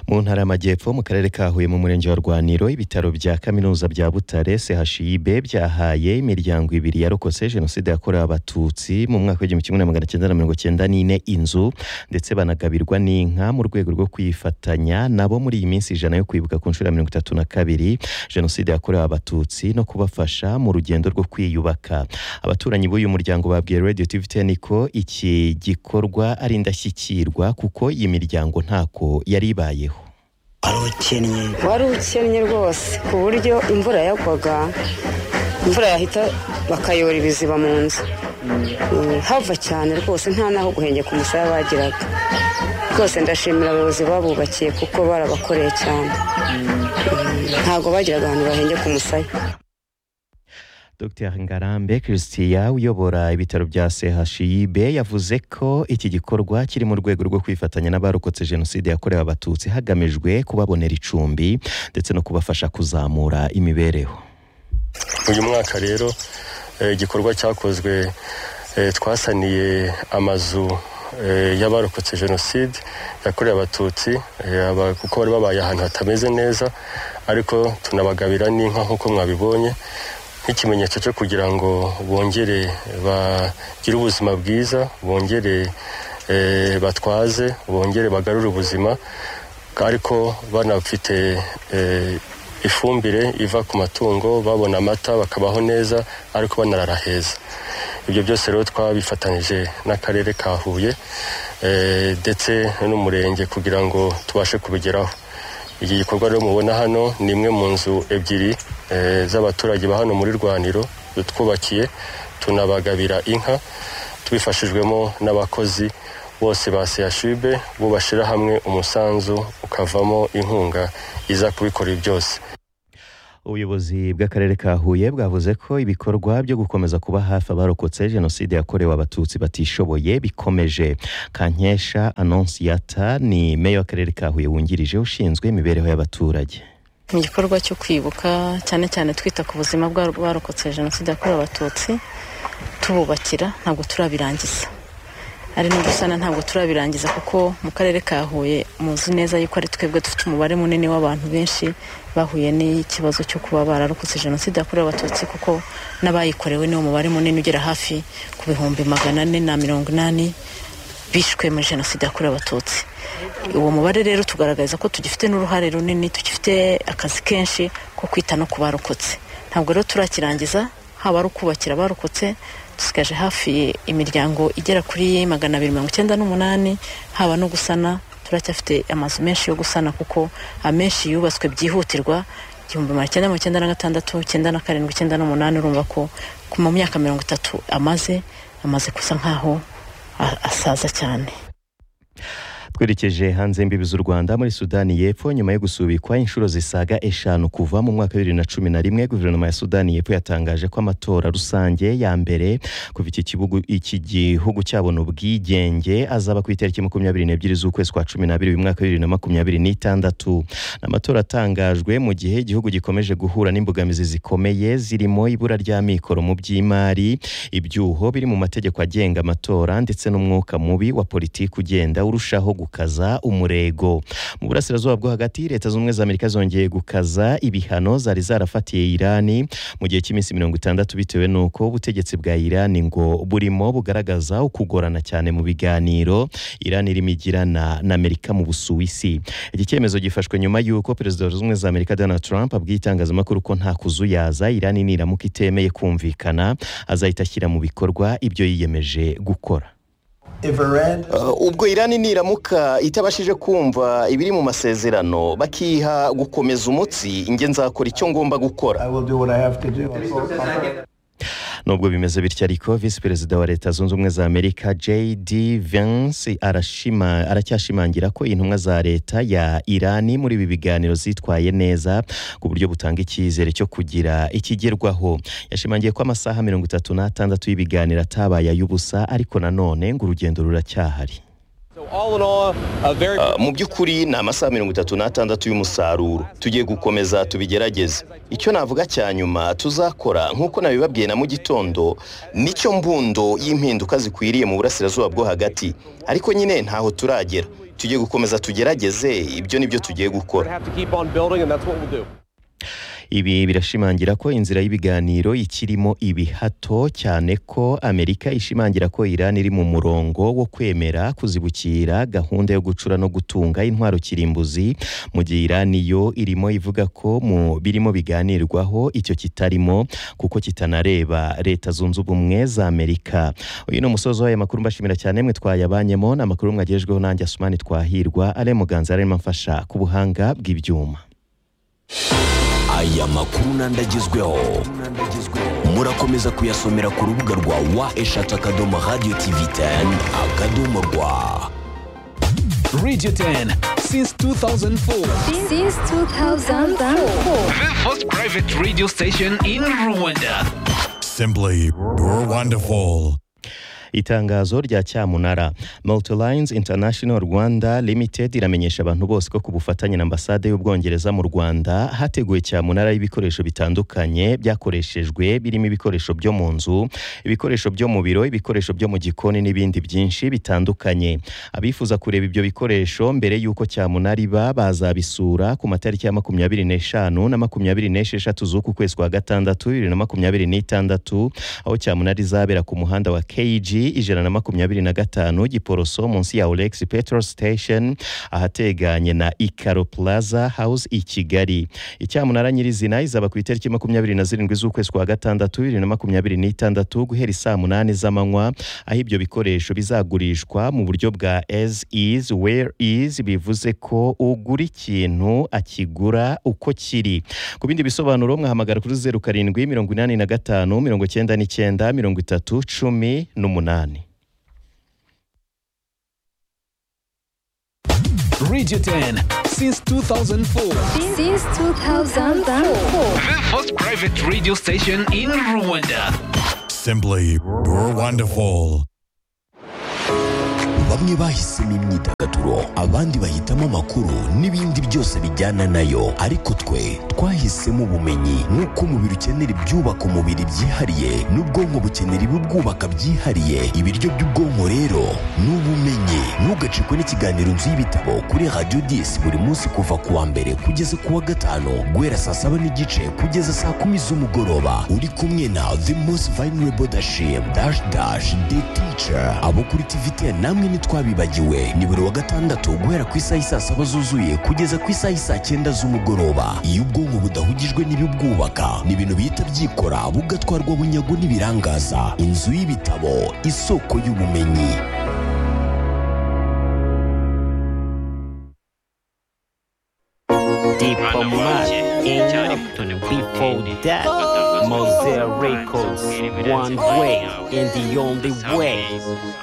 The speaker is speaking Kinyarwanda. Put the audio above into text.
mu ntara y'amajyepfo mu karere ka huye mu murenge wa rwaniro ibitaro bya kaminuza bya butare chib byahaye imiryango ibiri yarokotse jenoside yakorewe abatutsi mu mwaka w'igihumbi kimwe na magana cyenda na mirongo cyenda n'ine inzu ndetse banagabirwa n'inka mu rwego rwo kwifatanya nabo muri iyi minsi ijana yo kwibuka ku nshuro ya mirongo itatu na kabiri jenoside yakorewe abatutsi no kubafasha mu rugendo rwo kwiyubaka abaturanyi b'uyu muryango babwiye radio tv ten ko iki gikorwa ari indashyikirwa kuko iyi miryango ntako yari ibayeho wari ukennye wari ukennye rwose ku buryo imvura yagwaga imvura yahita bakayora ibiziba mu nzu hava cyane rwose nta n'aho guhengeka umusaya bagiraga rwose ndashimira abayobozi babubakiye kuko barabakoreye cyane ntabwo bagiraga ahantu bahengeka umusaya Dr Ngarambe Christia uyobora ibitaro bya CHIB yavuze ko iki gikorwa kiri mu rwego rwo kwifatanya n'abarokotse jenoside yakorewe abatutsi hagamijwe kubabonera icumbi ndetse no kubafasha kuzamura imibereho uyu mwaka rero igikorwa cyakozwe twasaniye amazu y'abarokotse jenoside yakorewe abatutsi kuko bari babaye ahantu hatameze neza ariko tunabagabira n'inka nk'uko mwabibonye nk'ikimenyetso cyo kugira ngo bongere bagire ubuzima bwiza bongere batwaze bongere bagarure ubuzima ariko banafite ifumbire iva ku matungo babona amata bakabaho neza ariko banarara heza ibyo byose rero twabifatanyije n'akarere ka huye ndetse n'umurenge kugira ngo tubashe kubigeraho iki gikorwa rero mubona hano ni imwe mu nzu ebyiri z'abaturage ba hano muri rwaniro twubakiye tunabagabira inka tubifashijwemo n'abakozi bose ba sehashibe bo bashyira hamwe umusanzu ukavamo inkunga iza kubikora byose ubuyobozi bw'akarere ka huye bwavuze ko ibikorwa byo gukomeza kuba hafi abarokotse jenoside yakorewe abatutsi batishoboye bikomeje kankesha anonsiyata ni meya w'akarere ka huye wungirije ushinzwe imibereho y'abaturage mu gikorwa cyo kwibuka cyane cyane twita ku buzima bw'abarokotse jenoside yakorewe abatutsi tububakira ntabwo turabirangiza ari no gusana ntabwo turabirangiza kuko mu karere ka huye muzi neza yuko ari twebwe dufite umubare munini w'abantu benshi bahuye n'ikibazo cyo kuba bararokotse jenoside yakorewe abatutsi kuko n'abayikorewe niwo mubare munini ugera hafi ku bihumbi magana ane na mirongo inani bishwe muri jenoside yakorewe abatutsi uwo mubare rero tugaragaza ko tugifite n'uruhare runini tugifite akazi kenshi ko kwita no ku barokotse ntabwo rero turakirangiza haba ari ukubakira abarokotse dusigaje hafi imiryango igera kuri magana abiri mirongo icyenda n'umunani haba no gusana turacyafite amazu menshi yo gusana kuko amenshi yubatswe byihutirwa igihumbi magana cyenda mirongo icyenda na gatandatu icyenda na karindwi icyenda n'umunani urumva ko mu myaka mirongo itatu amaze amaze gusa nk'aho asaza cyane twerekeje hanze imbibi z'u rwanda muri sudani y'epfo nyuma yo gusubikwa inshuro zisaga eshanu kuva mu mwaka wa bibiri na cumi na rimwe guverinoma ya sudani y'epfo yatangaje ko amatora rusange ya mbere kuva iki gihugu cyabona ubwigenge azaba ku itariki makumyabiri n'ebyiri z'ukwezi kwa cumi n'abiri uyu mwaka wa bibiri na makumyabiri n'itandatu ni amatora atangajwe mu gihe igihugu gikomeje guhura n'imbogamizi zikomeye zirimo ibura ry'amikoro mu by'imari ibyuho biri mu mategeko agenga amatora ndetse n'umwuka mubi wa politiki ugenda urushaho gukaza umurego mu burasirazuba bwo hagati leta zunze ubumwe za amerika zongeye gukaza ibihano zari zarafatiye irani mu gihe cy'iminsi mirongo itandatu bitewe n'uko ubutegetsi bwa irani ngo burimo bugaragaza ukugorana cyane mu biganiro irani irimo igirana na amerika mu busuwisi iki cyemezo gifashwe nyuma y'uko perezida wa zunze ubumwe za amerika donald trump abwiye itangazamakuru ko nta kuzuyaza irani niramuka itemeye kumvikana azahita ashyira mu bikorwa ibyo yiyemeje gukora ubwo irani niramuka itabashije kumva ibiri mu masezerano bakiha gukomeza umutsi njye nzakora icyo ngomba gukora nubwo bimeze bityo ariko visi perezida wa leta zunze ubumwe za amerika jd Vance aracyashimangira ko intumwa za leta ya irani muri ibi biganiro zitwaye neza ku buryo butanga icyizere cyo kugira ikigerwaho yashimangiye ko amasaha mirongo itatu n'atandatu y'ibiganiro atabaye ay'ubusa ariko nanone ngo urugendo ruracyahari mu by'ukuri ni amasaha mirongo itatu n'atandatu y'umusaruro tugiye gukomeza tubigerageze icyo navuga cya nyuma tuzakora nk'uko nabibabwiye na mu gitondo nicyo mbundo y'impinduka zikwiriye mu burasirazuba bwo hagati ariko nyine ntaho turagera tujye gukomeza tugerageze ibyo nibyo tugiye gukora have to keep on building, and that's what we'll do. ibi birashimangira ko inzira y'ibiganiro ikirimo ibihato cyane ko amerika ishimangira ko iran iri mu murongo wo kwemera kuzibukira gahunda yo gucura no gutunga intwaro kirimbuzi mu gihe iran yo irimo ivuga ko mu birimo biganirwaho icyo kitarimo kuko kitanareba leta zunze ubumwe za amerika uyu ni umusozi w'aya makuru mbashimira cyane mwe twayabanyemo ni amakuru mwagejejweho nanjye asumani twahirwa ari muganza arimo amfasha ku buhanga bw'ibyuma aya makuru n'andagezweho murakomeza kuyasomera ku rubuga rwa wa eshatu akadomo radiyo tivi teni akadomo rwa Radio 10 since 2004. Since 2004. The first private radio station in Rwanda. Simply, you're wonderful. itangazo rya cyamunara multilines international rwanda limited iramenyesha abantu bose ko ku bufatanye na ambasade y'ubwongereza mu rwanda hateguwe cyamunara y'ibikoresho bitandukanye byakoreshejwe birimo ibikoresho byo mu nzu ibikoresho byo mu biro ibikoresho byo mu gikoni n'ibindi byinshi bitandukanye abifuza kureba ibyo bikoresho mbere y'uko cyamunara iba bazabisura ku matariki ya makumyabiri n'eshanu na makumyabiri n'esheshatu z'uku kwezi kwa gatandatu bibiri na makumyabiri n'itandatu aho cyamunara izabera ku muhanda wa kg ijana na makumyabiri na gatanu giporoso munsi ya olex petrol station ahateganye na ikaro plaza house i kigali icyamunara nyirizina izaba ku itariki makumyabiri na zirindwi z'ukwezi kwa gatandatu bibiri na makumyabiri n'itandatu guhera isaa munani z'amanywa aho ibyo bikoresho bizagurishwa mu buryo bwa as is where is bivuze ko ugura ikintu akigura uko kiri ku bindi bisobanuro mwahamagara kuri zeru karindwi mirongo inani na gatanu mirongo cyenda n'icyenda mirongo itatu cumi n'umunani Radio 10 since 2004. Since 2004. The first private radio station in Rwanda. Simply, you're wonderful. bamwe bahisemo imyidagaduro abandi bahitamo amakuru n'ibindi byose bijyana nayo ariko twe twahisemo ubumenyi nk'uko umubiri ukenera ibyubaka umubiri byihariye n'ubwonko bukenera ibibwubaka byihariye ibiryo by'ubwonko rero ni ubumenyi ntugacikwe n'ikiganiro nzu y'ibitabo kuri radiyo disi buri munsi kuva ku wa mbere kugeza ku wa gatanu guhera saa saba n'igice kugeza saa kumi z'umugoroba uri kumwe na the most vulnerable dashim dash dash the teacher abo kuri tivite namwe ntitwabibagiwe ni buri wa gatandatu guhera ku isaha isaa saba zuzuye kugeza ku isaha isaa cyenda z'umugoroba iyo ubwonko budahugijwe n'ibibwubaka ni ibintu bihita byikora bugatwarwa bunyago n'ibirangaza inzu y'ibitabo isoko y'ubumenyi Deeper Mad in before that Mozilla Records one way and the only way